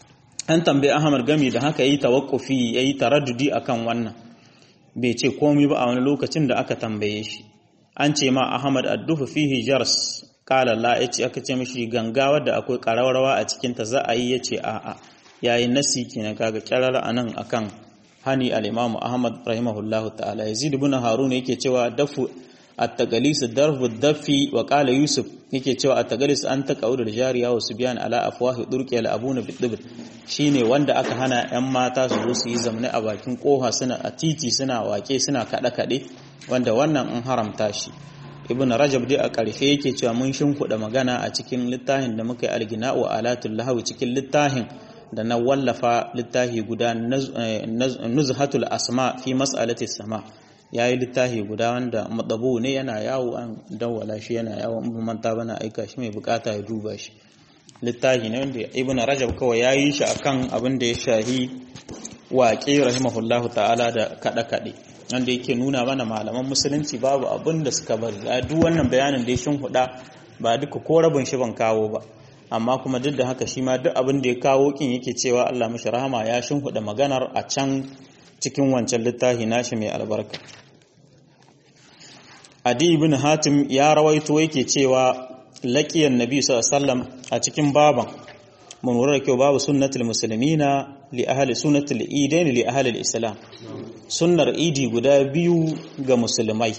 [SPEAKER 1] an tambayi ahmad gami da haka yi tawakkufi yayi taraddudi akan wannan bai ce komai ba a wani lokacin da aka tambaye shi an ce ma ahmad addufu fihi jars kala la yace aka ce mishi ganga wadda akwai karawarwa a cikin ta za a yi yace a'a yayi nasi kenan kaga kirara anan akan hani al-imamu ahmad rahimahullahu ta'ala yazid ibn harun yake cewa dafu at-taqalis darbu dafi wa qala yusuf yake cewa at-taqalis an taqawul jariya wa subyan ala afwahi durqi al-abuna bid shine wanda aka hana yan mata su zo su yi zamne a bakin koha suna a titi suna wake suna kada kade wanda wannan an haramta shi ibn rajab dai a ƙarshe yake cewa mun shimfiɗa magana a cikin littafin da muka yi algina wa alatul lahawi cikin littafin da na wallafa littafi guda nuzhatul asma fi mas'alati sama yayi littafi guda wanda madabu ne yana yawo an dawwala shi yana yawo in manta bana aika shi mai bukata ya duba shi littafi ne wanda ibn rajab kawai yayi shi akan abin da ya shahi waƙe rahimahullahu ta'ala da kada kade wanda yake nuna mana malaman musulunci babu abin da suka bari duk wannan bayanin da ya shin huda ba duka ko rabin shi ban kawo ba amma kuma duk da haka shi ma duk abin da ya kawo kin yake cewa Allah mashi rahama ya shin huda maganar a can cikin wancan littafi nashi mai albarka Adi ibn Hatim ya rawaito yake cewa laqiyan Nabi sallallahu alaihi wasallam a cikin baban mun lura da kyau babu sunnatul muslimina li ahli sunnatul idain li ahli al-islam sunnar idi guda biyu ga musulmai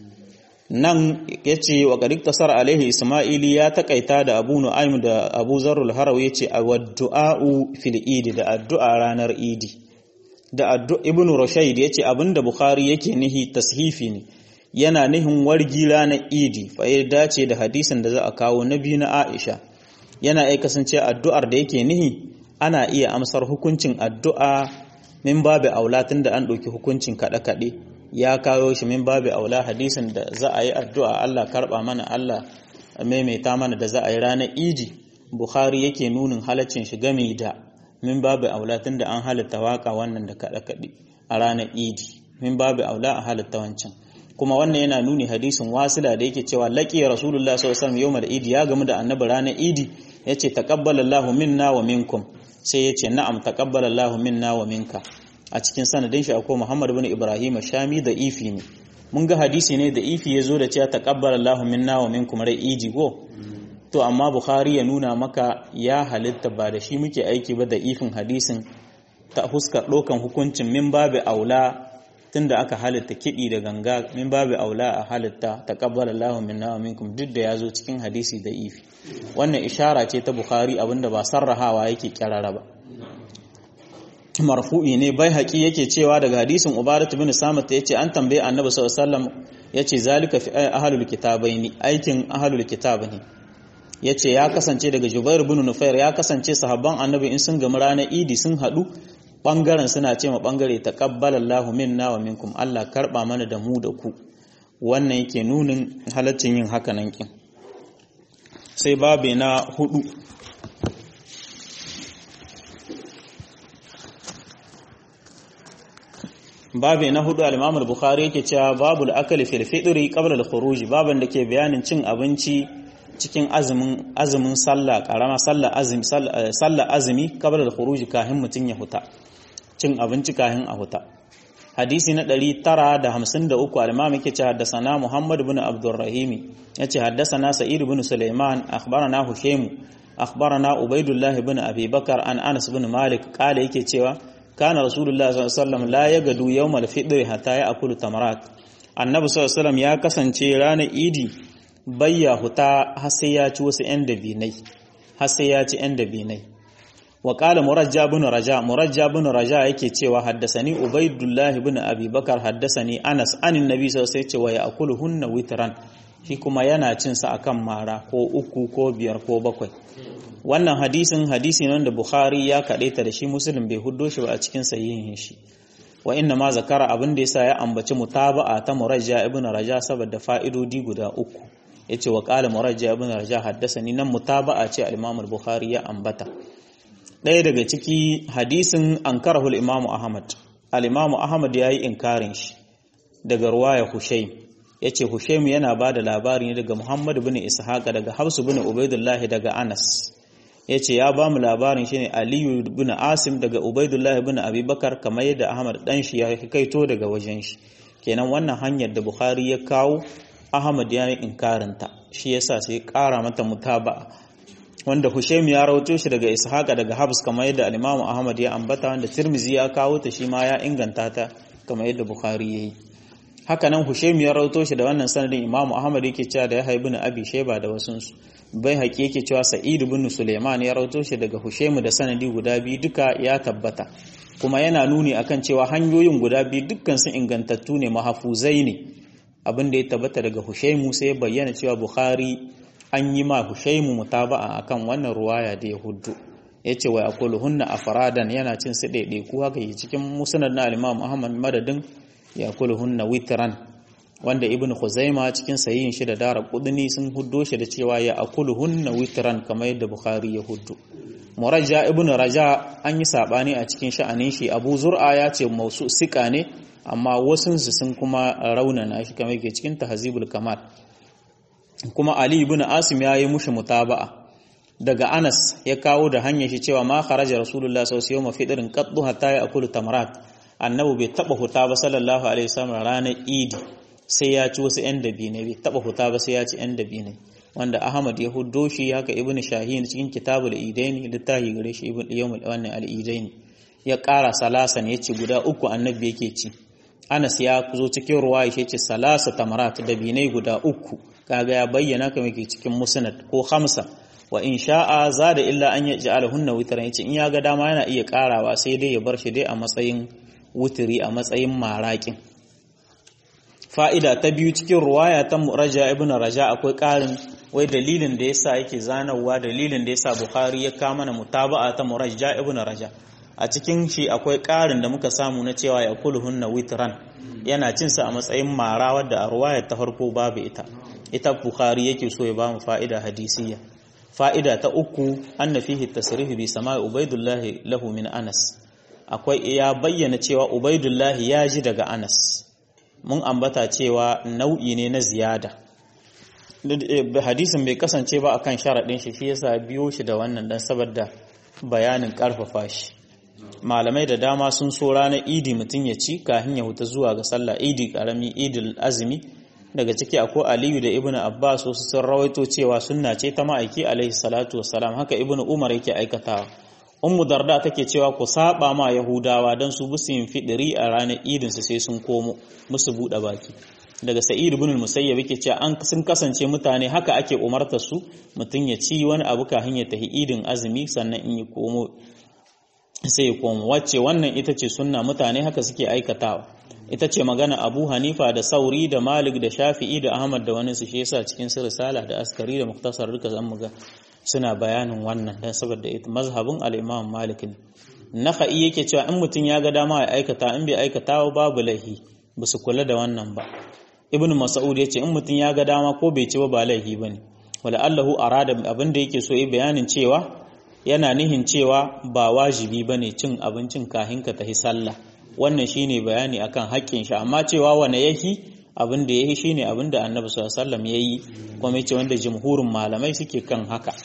[SPEAKER 1] nan yace wa qad tasar alaihi isma'ili ya takaita da abu nu'aym da abu zarrul harawi yace awaddu'u fil idi da addu'a ranar idi da addu'a ibn rushayd yace abinda bukhari yake nihi tashifi ne yana nihin wargi ranar idi fa ya dace da hadisin da za a kawo na biyu na aisha yana iya kasance addu'ar da yake nihi ana iya amsar hukuncin addu'a min babu aula tun da an ɗauki hukuncin kaɗe-kaɗe ya kawo shi min babu aula hadisin da za a yi addu'a Allah karɓa mana Allah maimaita mana da za a yi ranar idi Bukhari yake nunin halaccin shi game da min babu aula tun da an halitta waka wannan da kaɗe-kaɗe a ranar idi min babu aula a halitta wancan kuma wannan yana nuni hadisin wasila da yake cewa laqiya rasulullah sallallahu alaihi wasallam yawmal idi ya gamu da annabi ranar idi yace taqabbalallahu minna wa minkum sai yace na'am taqabbalallahu minna wa minka a cikin sanadin shi akwai Muhammad ibn Ibrahim Shami da ifi ne mun ga hadisi ne da ifi yazo da cewa taqabbalallahu minna wa minkum rai idi go to amma Bukhari ya nuna maka ya halitta ba da shi muke aiki ba da ifin hadisin ta huskar ɗaukan hukuncin min babu aula tunda aka halitta kiɗi da ganga min babu aula a halitta taqabbala Allahu minna wa minkum duk da yazo cikin hadisi da ifi wannan ishara ce ta Bukhari abinda ba sarrahawa yake kirara ba marfu'i ne bai haƙi yake cewa daga hadisin Ubadat bin Samit yace an tambaye Annabi sallallahu alaihi wasallam yace zalika fi ahlul kitabaini aikin ahlul kitab ne yace ya kasance daga Jubair bin Nufair ya kasance sahabban Annabi in sun gama ranar Idi sun haɗu bangaren suna ce ma bangare taqabbala Allahu minna wa minkum Allah karba mana da mu da ku wannan yake nunin halaccin yin haka nan kin sai babe na hudu babe na hudu al-Imam al-Bukhari yake cewa babul akali fil fitri qabla al-khuruj baban da ke bayanin cin abinci cikin azumin azumin sallah karama sallah azumi sallah azumi qabla al-khuruj kahin mutun ya huta cin abinci kahin a huta hadisi na 953 al-imam yake ce haddathana Muhammad ibn Abdurrahim yace haddathana Sa'id ibn Sulaiman akhbarana Hushaym akhbarana Ubaydullah ibn Abi Bakar an Anas ibn Malik kale yake cewa kana Rasulullah sallallahu alaihi wasallam la yagadu yawm al-fitr hatta ya'kulu tamarat annabi sallallahu alaihi wasallam ya kasance ranar idi bayya huta har sai ya ci wasu 'yan dabinai har sai ya ci 'yan dabinai wa qala murajja ibn raja murajja ibn raja yake cewa haddasani ubaidullah ibn abi bakar haddasani anas anin nabi sallallahu alaihi wasallam ya akuluhunna witran shi kuma yana cin sa akan mara ko uku ko biyar ko bakwai wannan hadisin hadisi ne wanda bukhari ya kadaita da shi muslim bai huddo shi ba a cikin sahihin shi wa inna ma zakara abin da yasa ya ambaci mutaba'a ta murajja ibn raja saboda fa'idodi guda uku yace wa qala murajja ibn raja haddasani nan mutaba'a ce al-imam al-bukhari ya ambata ɗaya daga ciki hadisin ankarahu al-imam ahmad al-imam ahmad yayi inkarin shi daga ruwaya hushaym yace hushaym yana bada labari ne daga muhammad ibn ishaq daga hafs ibn ubaidullah daga anas yace ya ba mu labarin shine aliyu ibn asim daga ubaidullah ibn abubakar kamar yadda ahmad dan shi ya kaito daga wajen shi kenan wannan hanyar da bukhari ya kawo ahmad ya yi inkarinta shi yasa sai kara mata mutaba'a wanda Hushaim ya rawato shi daga Ishaqa daga Habs kamar yadda al-Imam Ahmad ya ambata wanda Tirmizi ya kawo ta shi ma ya inganta ta kamar yadda Bukhari yayi haka nan Hushaim ya rawato shi da wannan sanadin Imam Ahmad yake cewa da Yahya ibn Abi Shayba da wasun su bai haƙi yake cewa Sa'id ibn Sulaiman ya rawato shi daga Hushaim da sanadi guda biyu duka ya tabbata kuma yana nuni akan cewa hanyoyin guda biyu dukkan su ingantattu ne mahafuzai ne abin da ya tabbata daga Hushaimu sai ya bayyana cewa Bukhari an yi ma Hushaimu mutaba'a akan wannan ruwaya da ya huddu yace wa yakuluhunna afradan yana cin su daidai ku haka yi cikin musnad na Imam Ahmad madadin yakuluhunna witran wanda Ibn Khuzaima cikin sahihin shi da Dara Qudni sun huddo shi da cewa ya akuluhunna witran kamar yadda Bukhari ya huddu Murajja Ibn Raja an yi sabani a cikin sha'anin shi Abu Zur'a ya ce mausu sika ne amma wasunsu sun kuma raunana shi kamar ke cikin tahzibul kamal kuma Ali ibn Asim ya yi mushi mutaba'a daga Anas ya kawo da hanyar shi cewa ma kharaja Rasulullah sallallahu alaihi wasallam fidrin qaddu hatta ya'kulu tamrat annabi bai taba huta ba sallallahu alaihi wasallam ranar Idi sai ya ci wasu yan dabine bai taba huta ba sai ya ci yan dabine wanda Ahmad ya huddo shi haka Ibn Shahin cikin kitabul Idaini littafi gare shi Ibn Yawmul wannan al-Idaini ya ƙara salasan ya ce guda uku annabi yake ci Anas ya zo cikin ruwa ya ce salasa tamarat da binai guda uku kaga ya bayyana kamar ke cikin musnad ko hamsa wa in sha'a zada illa an yaj'ala hunna witran yace in ya ga dama yana iya karawa sai dai ya bar shi dai a matsayin wutiri a matsayin maraƙin fa'ida ta biyu cikin ruwaya ta Raja ibn Raja akwai ƙarin wai dalilin da yasa yake zanawa dalilin da yasa Bukhari ya kama mana mutaba'a ta Murajja ibn Raja a cikin shi akwai ƙarin da muka samu na cewa ya kulhunna witran yana cin sa a matsayin mara wadda a ruwaya ta farko babu ita ita Bukhari yake so ya bamu fa'ida hadisiyya fa'ida ta uku anna fihi tasrih bi sama'i Ubaidullah lahu min Anas akwai ya bayyana cewa Ubaidullah ya ji daga Anas mun ambata cewa nau'i ne na ziyada hadisin bai kasance ba akan sharaɗin shi shi yasa biyo shi da wannan dan saboda bayanin ƙarfafa shi malamai da dama sun so ranar idi mutum ya ci kafin ya huta zuwa ga sallah idi karami idil azumi daga ciki akwai aliyu da ibnu abbas wasu sun rawaito cewa sunna ce ta ma'aiki alaihi salatu wassalam haka ibnu umar yake aikatawa ummu darda take cewa ku saba ma yahudawa dan su busu yin fidiri a ranar idin su sai sun komo musu bude baki daga sa'id ibn al-musayyab yake cewa an sun kasance mutane haka ake umarta su mutun ya ci wani abu kafin ya tahi idin azumi sannan in ya komo sai ya komo wacce wannan ita ce sunna mutane haka suke aikatawa ita ce magana Abu Hanifa da Sauri da Malik da Shafi'i da Ahmad da wani su shi yasa cikin risala da askari da muktasar duka zan muga suna bayanin wannan dan saboda ita mazhabin al-Imam Malik ne Nakhai yake cewa in mutum ya ga dama ya aikata in bai aikata babu laihi ba su kula da wannan ba Ibn Mas'ud yace in mutum ya ga dama ko bai ci ba ba laihi bane wala Allahu arada abin da yake so yi bayanin cewa yana nihin cewa ba wajibi bane cin abincin kahin ka tahi sallah wannan shine bayani akan haƙƙin shi amma cewa wane yahi abin da yahi shine abin da Annabi sallallahu alaihi wasallam yayi kuma yace wanda jumhurin malamai suke kan haka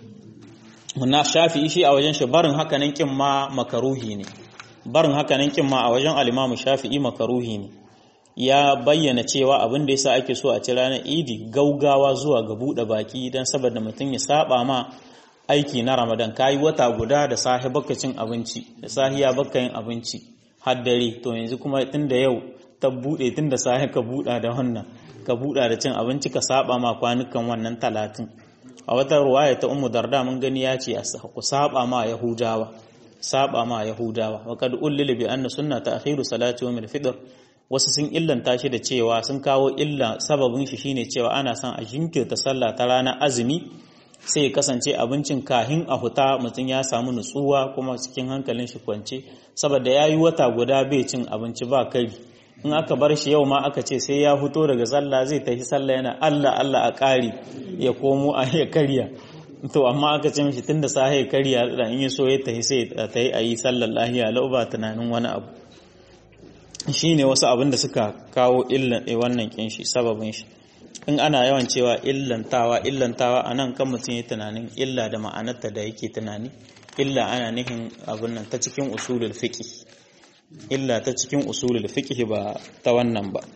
[SPEAKER 1] na shafi shi a wajen shi barin haka nan kin ma makaruhi ne barin haka nan kin ma a wajen al-Imam Shafi'i makaruhi ne ya bayyana cewa abin da yasa ake so a ci ranar Idi gaugawa zuwa ga bude baki dan saboda mutum ya saba ma aiki na Ramadan kayi wata guda da sahi baka cin abinci da sahiya baka yin abinci har dare to yanzu kuma tunda yau ta bude tunda sahi ka buda da wannan ka buda da cin abinci ka saba ma kwanukan wannan talatin a wata ruwaya ta Ummu Darda mun gani ya ce ku saba ma Yahudawa saba ma Yahudawa wa kad ullil bi anna sunna ta'khiru salati yawm al-fitr wasu sun illanta shi da cewa sun kawo illa sababin shi shine cewa ana son a jinkirta sallah ta ranar azumi sai ya kasance abincin kahin a huta mutum ya samu nutsuwa kuma cikin hankalin shi kwance saboda ya yi wata guda bai cin abinci ba kari in aka bar shi yau ma aka ce sai ya fito daga sallah zai tafi sallah yana Allah Allah a ƙari ya komo a ya karya to amma aka ce mishi tunda sa ya karya da in ya so ya tafi sai ta yi a yi sallar lahiya lau ba tunanin wani abu shine wasu abin da suka kawo illan wannan kin shi sababin shi in ana yawan cewa illantawa illantawa a nan kan mutum ya tunanin illa da ma'anarta da yake tunani illa ana nihin abin nan ta cikin usulul fiqh illa ta cikin usulul fiqh ba ta wannan ba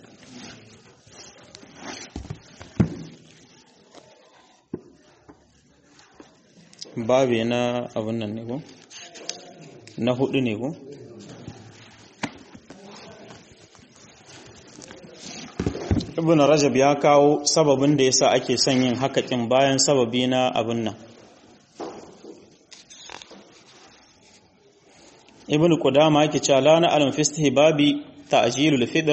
[SPEAKER 1] babe na abin nan ne ko na hudu ne ko ibn rajab ya kawo sababin da yasa ake son yin hakakin bayan sababi na abin nan ibn qudama yake cewa la na alam fi babi ta'jilul fitr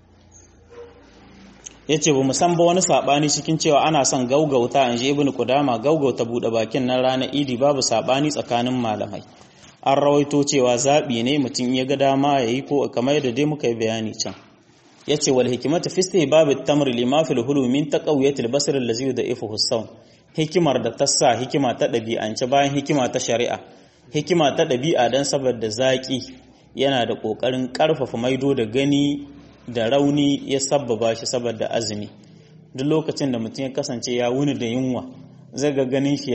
[SPEAKER 1] yace ba mu san ba wani sabani cikin cewa ana son gaugauta an ji ibn qudama gaugauta bude bakin nan ranar idi babu sabani tsakanin malamai an rawaito cewa zabi ne mutum ya ga dama yayi ko kamar da dai muka yi bayani can yace wal hikmatu fi istihbab at-tamr lima fil hulu min taqawiyat al-basr allazi yudaifuhu as hikimar da ta sa hikima ta dabi'ance bayan hikima ta shari'a hikima ta dabi'a dan saboda zaki yana da kokarin karfafa maido da gani da rauni ya sabbaba shi saboda azumi duk lokacin da mutum ya kasance ya wuni da yunwa zai ga ganin shi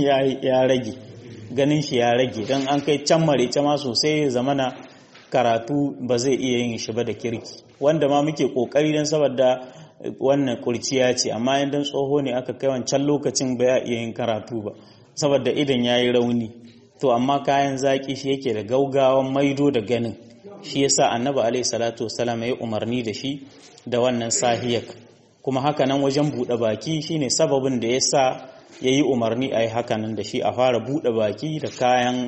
[SPEAKER 1] ya rage ganin shi ya rage don an kai can marece ma sosai zamana karatu ba zai iya yin shi ba da kirki wanda ma muke kokari don saboda wannan kurciya ce amma idan tsoho ne aka kai wancan lokacin ba ya iya yin karatu ba saboda idan ya yi rauni to amma kayan zaki shi yake da gaugawan maido da ganin shi yasa annabi alaihi salatu wasalam ya umarni da shi da wannan sahiyak kuma hakanan wajen buɗe baki shine sababin da yasa yayi umarni a yi hakanan da shi a fara buɗe baki da kayan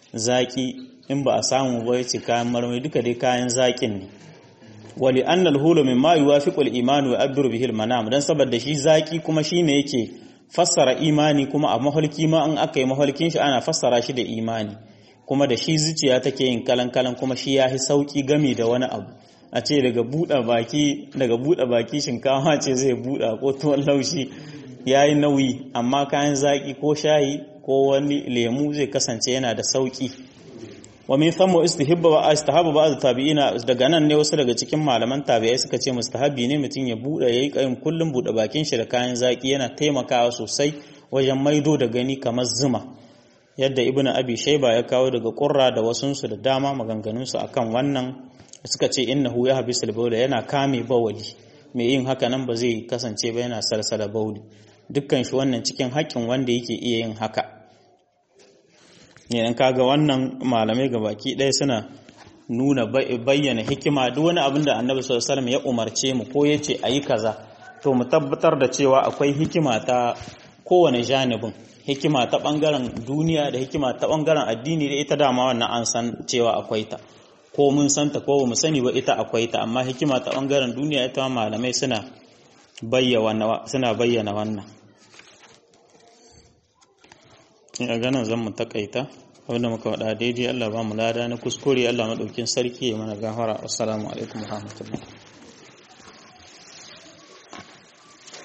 [SPEAKER 1] zaki in ba a samu ba yace kayan marmari duka dai kayan zakin ne wali anna al-hulu mimma yuwafiqu al-iman wa yabdur bihi al-manam dan saboda shi zaki kuma shine yake fassara imani kuma a mahalki ma in aka yi mahalkin shi ana fassara shi da imani kuma da shi zuciya take yin kalan-kalan kuma shi ya fi sauki gami da wani abu a ce daga buɗe baki daga buɗe baki shinkawa ce zai buɗe ko tuwon laushi ya yi nauyi amma kayan zaƙi ko shayi ko wani lemu zai kasance yana da sauki wa min thamma istihibba wa istahabba ba'd tabi'ina daga nan ne wasu daga cikin malaman tabi'ai suka ce mustahabi ne mutum ya buɗe yayi kayin kullum buɗe bakin shi da kayan zaƙi yana taimakawa sosai wajen maido da gani kamar zuma yadda ibnu abi shayba ya kawo daga qurra da wasunsu da dama maganganunsu akan wannan suka ce innahu ya habisul bawla yana kame bawali mai yin haka nan ba zai kasance ba yana salsala bawli dukkan shi wannan cikin haƙƙin wanda yake iya yin haka ne kaga wannan malamai baki ɗaya suna nuna bayyana hikima duk wani abin da annabi sallallahu alaihi wasallam ya umarce mu ko yace ayi kaza to mu tabbatar da cewa akwai hikima ta kowane janibin hikima ta ɓangaren duniya da hikima ta ɓangaren addini da ita dama wannan an san cewa akwai ta ko mun santa ko ba mu sani ba ita akwai ta amma hikima ta ɓangaren duniya ita malamai suna bayyana suna bayyana wannan a ganin zan mu takaita abinda muka faɗa daidai Allah ba mu lada na kuskure Allah maɗaukin sarki ya mana gafara assalamu alaikum wa rahmatullahi